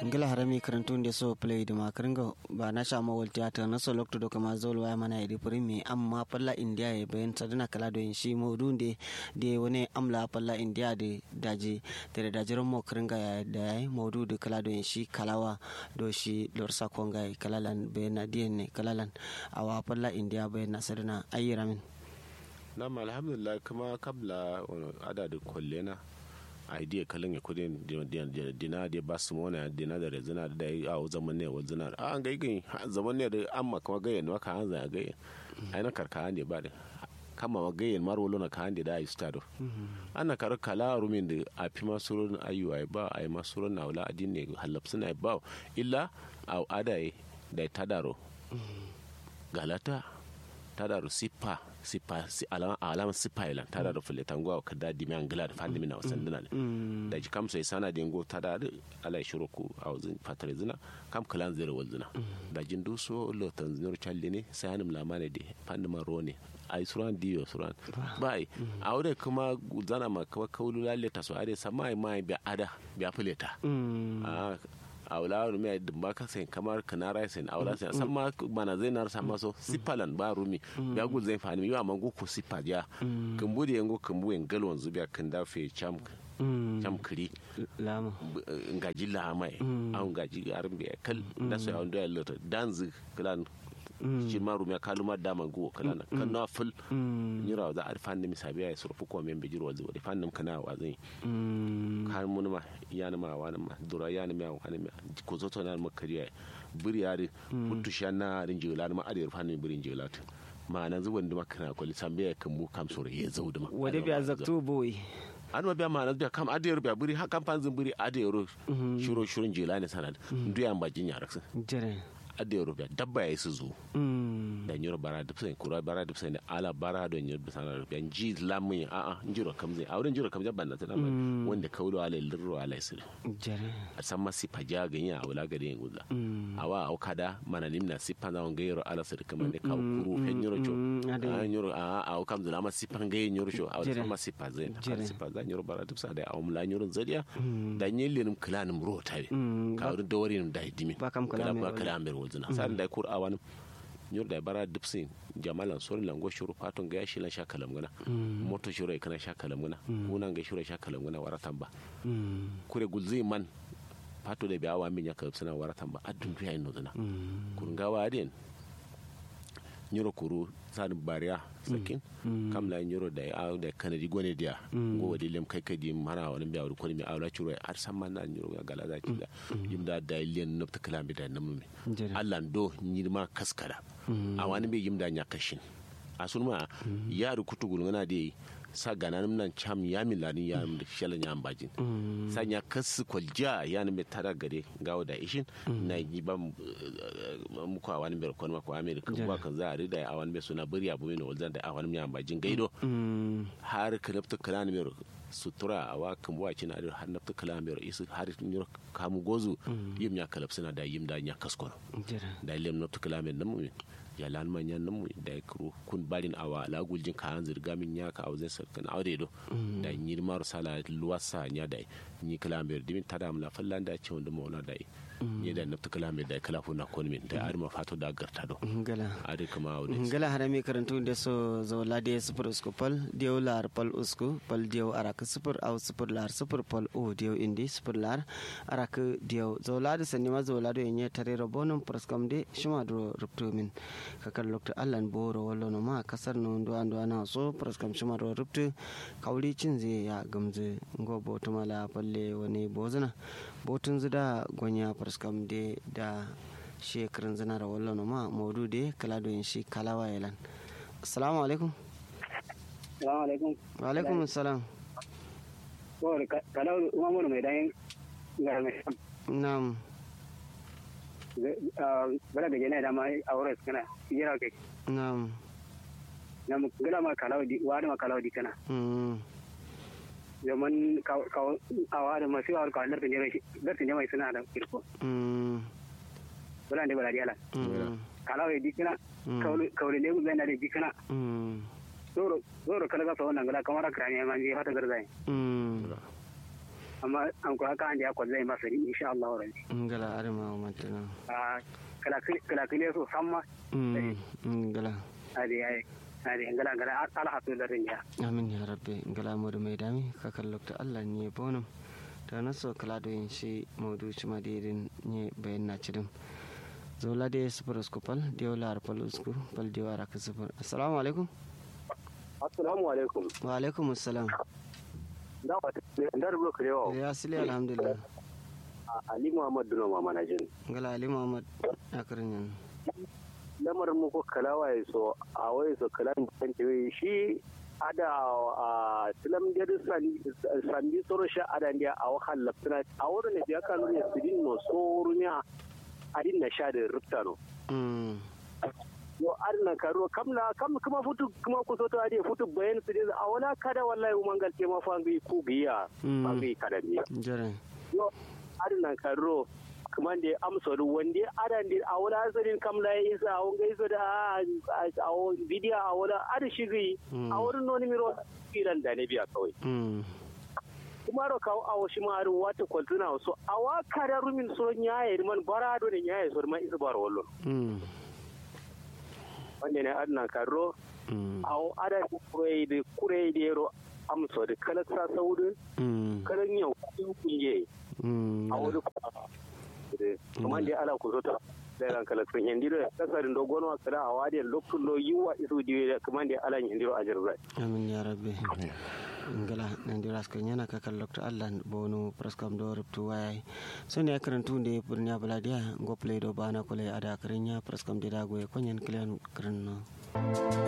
ngila harami karantun da so play da makaringa ba na sha ma wal theater na so lokto doka ma zol waya mana iri primi amma palla india ya bayan sadana kala do shi modun de de wani amla palla india de daji tere dajiran mo karinga ya da yayi modu de kala do shi kalawa do shi lor sa konga kalalan be na ne kalalan awa palla india bayan na sadana ayyiramin nam alhamdulillah kuma kabla adadin kwallena idea kalin ya kudin dina da ba su mona dina da rezina da ya a zaman ne wa zina a an gaigai zaman ne da amma kuma gayyan maka an zaya gayyan ai na karka ne ba da kama ma gayyan marwalo na ka hande da ayi stado ana kar kala rumin da a fi masurun ayyuwa ba a yi masurun na wula adin ne halapsu na ba illa a adaye da ta daro galata ta daro sipa sipa si alama alama sipa ilan ta daro fule tangwa ka da dimi angila da fandi mina wasan dina da ji kam sai sana dingo ta da ala shiro ku a wazin fatare zina kam kalan zira wal zina da jin duso lo tanzinor challe ne sai hanim lamane de fandi man rone ai suran diyo suran bai a wurin kuma zana ma kawai kaulu lalle ta so ade sama mai bi ada bi afileta a wula rumi a dimba ka sai kamar kanara sai a wula sai san ma mana zai nar sama so sipalan ba rumi ya gul zai fani yi amma ku sipa ja kumbu da yango kumbu en galon zubiya kan da fe cham cham kiri lama ngaji la mai an ngaji arbe kal da so ya ndo lota danzu klan shi ma rumya kaluma dama go kalana kan na ful nyira za a fanni misabi ya surfu ko men bijir wazi wadi fannin kana wa zai har mun ma yana ma wani ma dura yana ma wani ma ko zoto na ma kariya buri yari mutu shanna rin jila ma ade fannin burin jila ma nan zuwan da makana ko lisambe ya kan mu kam sore ya zau da ma wade bi azaktu boy an ma biya ma na biya kam ade biya buri ha kam fanzin buri ade ro shiro shirin jila ne sanad duyan bajin yaraksin jere ade rubiya dabba ya su zo da nyoro bara da sai kura bara da sai ala bara da nyoro da sanar rubiya ji lamun a a njiro kam zai auren njiro kam jabban na tana wanda kaulo ala lirro ala sir jere a san ma sifa ja ganya a wala gade yin guza awa au kada mana limna sifa na wanga yoro ala sir kamar ne ka kuru fen nyoro cho a nyoro a a au kam zala ma sifa ga nyoro cho a san ma sifa zai sifa za nyoro bara da sai da au mula nyoro zadiya da nyelin klanin ro tabe ka wurin dawarin da dimi ba kam kalamin ba kalamin zina sa'an da kur awan nyor da bara dipsin jamalan sori lango shuru paton ga yashi lan sha kalam gana moto shuru kana sha kalam gana unan ga shuru sha kalam gana waratan ba kure gulzi man pato da biya wa min ya kalb sana waratan ba adun biya ino zina kun ga wa den nyoro kuru sani bariya sakin kam la nyoro da ya da kanadi gone dia go wadi lem kai kai di mana wani biya wani kwani mi awla churo har san man na nyoro ya gala da ki da yim da da len nop ta kalambi da namu mi Allah do nyirma kaskara a wani bi yim da nya kashin asun ma ya rukutu gulngana da sa ganan nan cham ya mi lani ya mi shala nya ambajin sa nya kas kwalja ya ni tara gare gawo da ishin na yi ba mu ko awani ber kon ma ko amerika ba kan za a rida awani be suna bari abu ne walzan da awani mi ambajin gaido har kalafta kalani mer sutura a wa kan buwa kina da har nafta kala mai isu har nyur kamu gozu yim nya kalaf suna da yim da nya kaskono da lem nafta kala mai namu ya lan man yan namu da kru kun barin awa la guljin ka han zirga min nya ka auzin sarkan aure do da nyir mar sala luwasa nya da ni kala mai dimin tada mu la fallan da ce wanda mauna da ni da nafta kala mai da kala funa kon min da arma fato da garta do ngala ade kama aure ngala harami karantu da so zo lade super uskupal dio lar pal usku pal dio arak sifir au sifir lar sifir pol o diyo indi sifir lar arak diyo zolado sani ma zolado yenye tare robonum praskam de shuma dro ruptu min kakar lokta allan boro wallo no ma kasar no ndo ando ana so praskam shuma dro ruptu kauli cin zai ya gamze ngo boto mala palle wani bozuna botun zida gonya praskam de da shekarun zina da wallo no ma maudu de kala do yin shi kalawa yalan assalamu alaikum Assalamu alaikum. Wa alaikum assalam. Kawai kalau umar mai dan gara mai sam. Nam. Bala da jana da ma aure kana jira kai. Nam. Nam gala ma kalau di wa da ma kalau di kana. Mm. Zaman ka ka awa da masu awar ka lar tinje mai lar tinje mai suna da kirko. Mm. Bala ne bala diala. Mm. Kalau di kana kawai kawai ne zai na da di kana. Mm. Zoro zoro kala ga wannan gala kamar ka ne man je fata garzai. Mm. amma an kula ka andi akon zai masa insha Allah rabbi ngala arma matana a kala kala kile so samma mm ngala ade ai ade ngala ngala ala hatu da rinya amin ya rabbi ngala modu mai dami ka kallokta Allah ne bonum ta naso kala do yin shi maudu ci madirin ne bayan na cidin zola da sufur usku pal diyo lar pal usku pal diyo ara ka sufur assalamu alaikum assalamu alaikum wa alaikum assalam da wata da rubuta kirewa ya sile alhamdulillah ali muhammad duno mama na jin ngala ali muhammad akarin yan lamarin mu ko kalawa ya so a wai so kalan kan ce shi ada a tilam da sandi soro sha ada ndia a wakan laftana a wurin da ya kanu ne sidin no soro ne adin na sha da rupta no yo arna karo kamla kam kuma futu kuma ku soto ade futu bayan su a wala kada wallahi mangal te ma fangi ku biya fangi kada biya jare yo arna karo kuma da amsa da wanda adan da a wala sanin kamla ya isa a wanga isa da a bidiya a wala ada shigi a wurin noni miro filan da ne biya kawai kuma ro kawo a wasu maru wata kwaltuna wasu a wa kada rumin so nyaye man barado ne nyaye so man isa bar wallo wanda ne adna karo a ada kurai da kurai da yaro amsa da kala sa saudu kala yau kunje a wuri kuma da ala ku zota da ran kala sun yandi da kasarin dogon wa kala a wadiyar lokacin lo yiwa isu diwe da kuma da ala yandi a jirga amin ya rabbi ngala nandira ska nyana ka kal lokto allah bonu praskam do ruptu wayai so ne karantu nde burnya baladiya go play do bana ko le ada karinya praskam de dago e konyen klian krenno